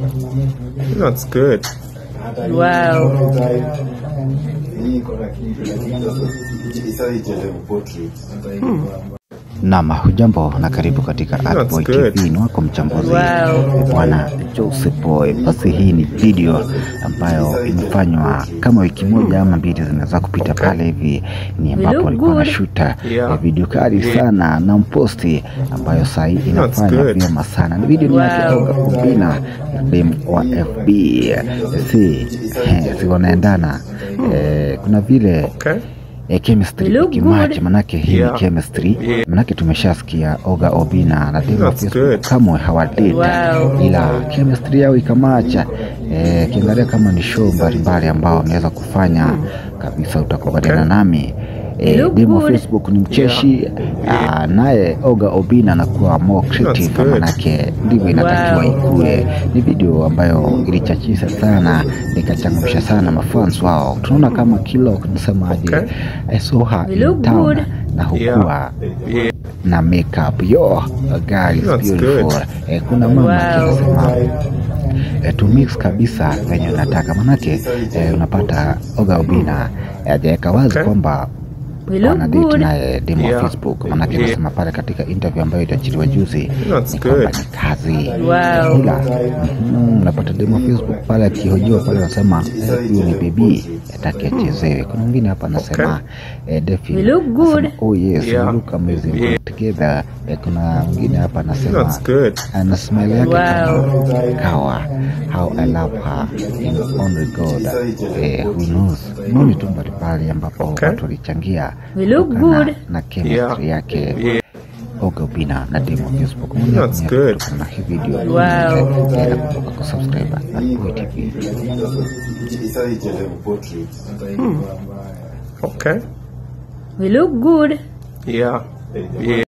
That's good. Wow. Naam, hujambo na karibu katika Artboy good. TV. Ni wako mchambuzi Wow. bwana Joseph Boy. Basi hii ni video ambayo imefanywa kama wiki moja ama mbili zinaweza kupita pale hivi, ni ambapo look alikuwa good. anashuta Yeah. eh, video kali sana na mposti ambayo saa hii inafanya good. vyema sana. Ni video ni yake Wow. Olga Kubina na dem wa FB, si eh, si wanaendana eh, kuna vile Okay. e, chemistry You look ikimatch, good. manake hii Yeah. ni chemistry Yeah. manake tumeshasikia Oga Obina na Dema That's Facebook good. kamwe hawadate Wow. ila chemistry yao ikamacha. Eh, kiangalia kama ni show mbalimbali ambao wameweza kufanya kabisa, utakubaliana Okay. nami You Eh, look Demo good. Facebook ni mcheshi ah, naye Oga Obina anakuwa more creative, That's good. manake ndivyo inatakiwa Wow. ikue. Ni video ambayo ilichachisha sana, ikachangamsha sana mafans wao. Tunaona kama kilo nasemaje, Okay. I saw her You in look town good. na hukuwa Yeah. na makeup yo girl is That's beautiful good. eh, kuna mama Wow. anasema eh, to mix kabisa venye unataka manake eh, unapata Oga Obina eh, hajaweka wazi Okay. kwamba We look wanadate good. naye demo wa Yeah. Facebook manake Yeah. anasema pale katika interview ambayo iliachiliwa juzi That's ni kwamba good. ni kazi Wow. ila mhm, unapata demo wa Facebook pale akihojiwa pale anasema eh, huyu ni bebi ataki achezewe kuna mwingine hapa anasema eh, Defi We look good. anasema, oh yes Yeah. we look amazing Yeah. together eh, kuna mwingine hapa anasema That's good. ana smile yake Wow. kama kawa how I love her in only God eh, who knows maoni tu mbalimbali ambapo Okay. watu walichangia We look kutokana good. na chemistry Yeah. yake Yeah. Oga Obina na demo Facebook. Maoni That's yako good. kutokana na hii video. Wow. Eh, na kumbuka kusubscribe Artboy TV. Okay. We look good. Yeah. Yeah.